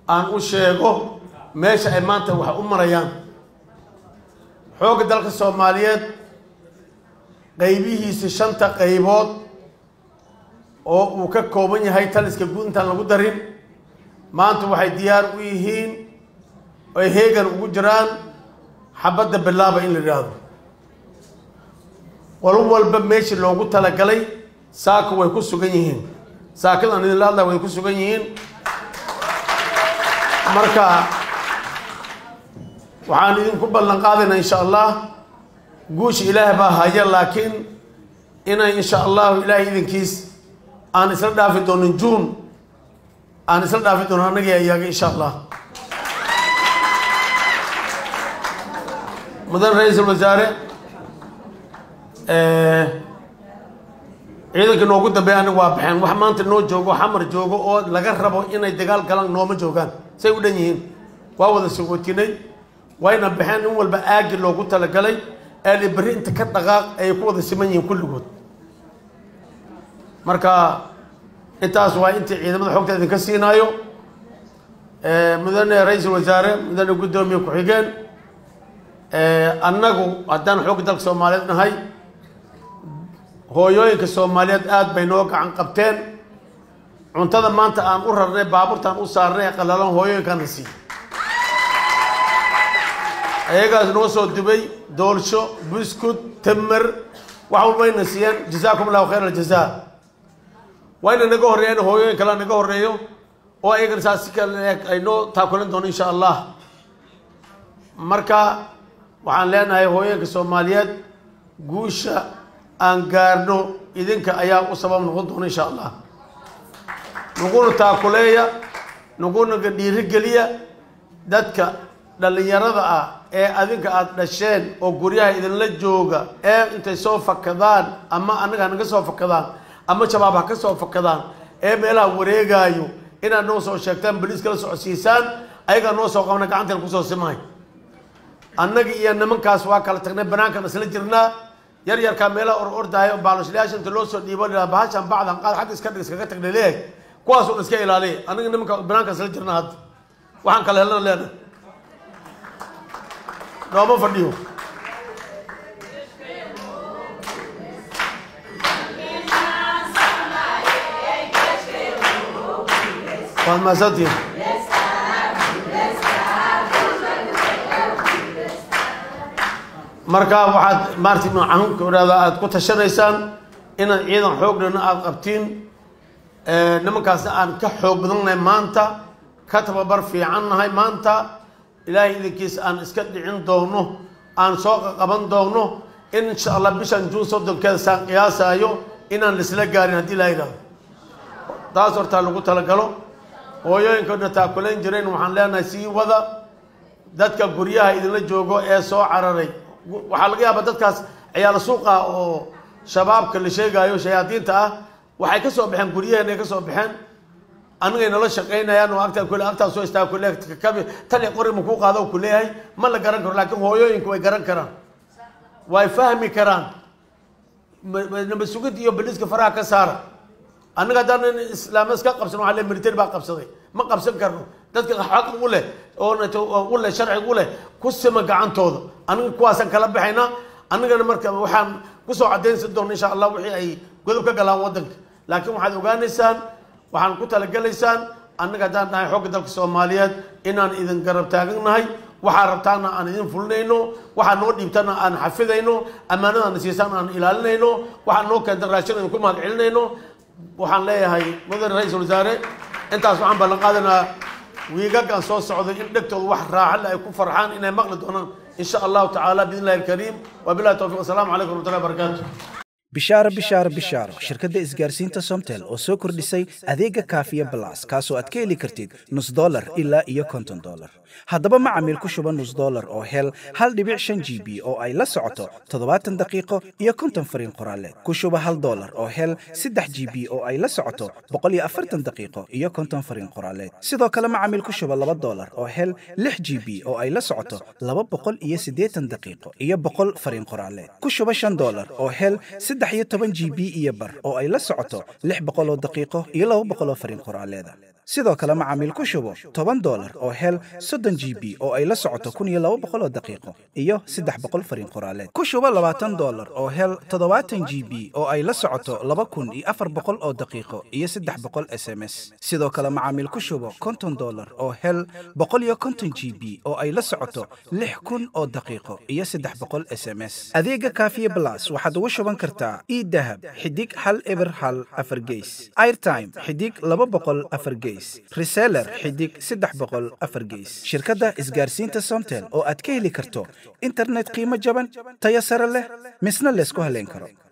aan u sheego meesha ay maanta wax u marayaan xoogga dalka soomaaliyeed qaybihiisa shanta qaybood oo uu ka kooban yahay taliska guud intaan lagu darin maanta waxay diyaar u yihiin ay heegan ugu jiraan xabadda bilaaba in la yidhaahdo qolo walba meeshii loogu talagalay saaka way ku sugan yihiin saakadan idinla hadlaa way ku sugan yihiin marka waxaan idinku ballan qaadaynaa insha allah guusha ilaah baa haya laakiin inay insha allahu ilaahay idinkiis aan isla dhaafi doonin juun aan isla dhaafi doono annagii ayaga insha allah mudan ra-iisul wasaare ciidanka noogu dambeeya aniga waa baxeen wax maanta noo joogo xamar joogo oo laga rabo inay dagaal galaan nooma joogaan say u dhan yihiin waa wada sogootinay wayna baxeen in walba aagi loogu talagalay eeli berri inta ka dhaqaaq ayay ku wada siman yihiin kulligood marka intaas waa intii ciidamada xogta idinka siinaayo mudane ra-iisul wasaare mudane guddoomiye ku-xigeen annagu haddaan xoogga dalka soomaaliyeed nahay hooyooyinka soomaaliyeed aada bay noo gacan qabteen cuntada maanta aan u rarnay baabuurtaan u saarnay qalalan hooyooyinkaana siiy ayagaas noo soo dubay doolsho buskud tamer wax walbayna siiyeen jazaakum allahu khayr aljaza wayna naga horreeyeen hooyooyin kale naga horreeyo oo ayagana saas si kale ay noo taakulan doono insha allah marka waxaan leenahay hooyooyinka soomaaliyeed guusha aan gaarno idinka ayaa u sabab noqon doona insha allah naguna taakuleeya nagunaga dhiirigeliya dadka dhallinyarada ah ee adinka aada dhasheen oo guryaha idinla jooga ee intay soo fakadaan ama annaga hanaga soo fakadaan ama shabaab ha ka soo fakadaan ee meelaha wareegaayo inaad noo soo sheegtaan baliis kala socodsiisaan ayagaa noo soo qabna gacanteen kusoo simahay annaga iyo nimankaas waa kala tagnay banaankan isla jirnaa yar yarkaa meelaha or ordaayo baalashalayaasha inta loo soo dhiibo la bahashan bacdan qaad xagga iska dhig iskaga tagnay leeg kuwaas un iska ilaaliya annaga nimanka banaanka isla jirnaa hadda waxaan kala helana leenahay nooma fadhiyo waad mahadsantihin marka waxaad maarti noocanka odhahda aada ku tashanaysaan inaad ciidan xooglana aada qabtiin nimankaasna aan ka xoog badannahay maanta ka tababar fiican nahay maanta ilaahay idinkiisa aan iska dhicin doono aan soo qaban doono in insha allah bishan juun soddonkeeda saan qiyaasaayo inaan laisla gaarin haddii laa yidhahdo taas hortaa lagu talagalo hooyooyinkoodna taakulayn jireen waxaan leenahay sii wada dadka guryaha idinla joogo ee soo cararay waxaa laga yaabaa dadkaas ciyaalo suuqa oo shabaabka la sheegaayo shayaadiinta ah waxay ka soo baxeen guryaheena ay ka soo baxeen anigay nala shaqaynayaan oo agtaa kule agtaa soo istaa kule kabi tali qori ma kuu qaado ku leeyahay ma la garan karo laakiin hooyooyinku way garan karaan way fahmi karaan nabad sugid iyo baliiska faraha ka saara annaga haddaan islaama iska qabsan waxaa le military baa qabsaday ma qabsan karno dadka xaq u leh oo u leh sharciga u leh ku sima gacantooda aniga kuwaasaan kala baxaynaa annagana marka waxaan kusoo caddaynsan doona insha allah wixii ay godob ka galaan waddanka laakiin waxaad ogaanaysaan waxaan ku talagelaysaan annaga haddaan dhahay xogga dalka soomaaliyeed inaan idin garab taagannahay waxaa rabtaana aan idin fulinayno waxaa noo dhiibtana aan xafidayno ammaanadaana siisaan aan ilaalinayno waxaa noo keenta raashin idinku mahad celinayno waxaan leeyahay mudane ra-iisul wasaare intaas waxaan ballan qaadanaa wiigagaan soo socday in dhegtooda wax raaxale ay ku farxaan inay maqli doonaan in sha allahu tacaala biidn illahi alkariim wabillahi towfiq wasalaamu calaykum waraxmatullahi wabarakaatu bishaaro bishaaro bishaaro shirkadda isgaarsiinta somtel oo soo kordhisay adeega kaafiya balas kaasoo aad ka heli kartid nus dolar ilaa iyo konton dolar haddaba macamiil ku shuba nus dolar oo hel hal dhibic shan g b oo ay la socoto toddobaatan daqiiqo iyo konton fariin qoraaleed ku shuba hal dolar oo hel saddex g b oo ay la socoto boqol iyo afartan daqiiqo iyo konton fariin qoraaleed sidoo kale macamiil ku shuba laba dolar oo hel lix g b oo ay la socoto laba boqol iyo siddeetan daqiiqo iyo boqol fariin qoraaleed ku shuba shan dolar oo hel saddex iyo toban g b iyo bar oo ay la socoto lix boqol oo daqiiqo iyo laba boqol oo fariin qoraaleeda sidoo kale macaamiil ku shubo toban dolar oo hel soddon g b oo ay la socoto kun iyo laba boqol oo daqiiqo iyo saddex boqol fariin qoraaleed ku shubo labaatan dolar oo hel toddobaatan g b oo ay la socoto laba kun iyo afar boqol oo daqiiqo iyo saddex boqol s m s sidoo kale macaamiil ku shubo konton dolar oo hel boqol iyo konton g b oo ay la socoto lix kun oo daqiiqo iyo saddex boqol s m s adeega kaafiye blas waxaad ugu shuban kartaa idahab xidig hal eber hal afar geys airtime xidig laba boqol afar geys reseller xidig saddex boqol afar geys shirkadda isgaarsiinta somtel oo aad ka heli karto internet qiimo jaban tayo sare leh misna laysku haleyn karo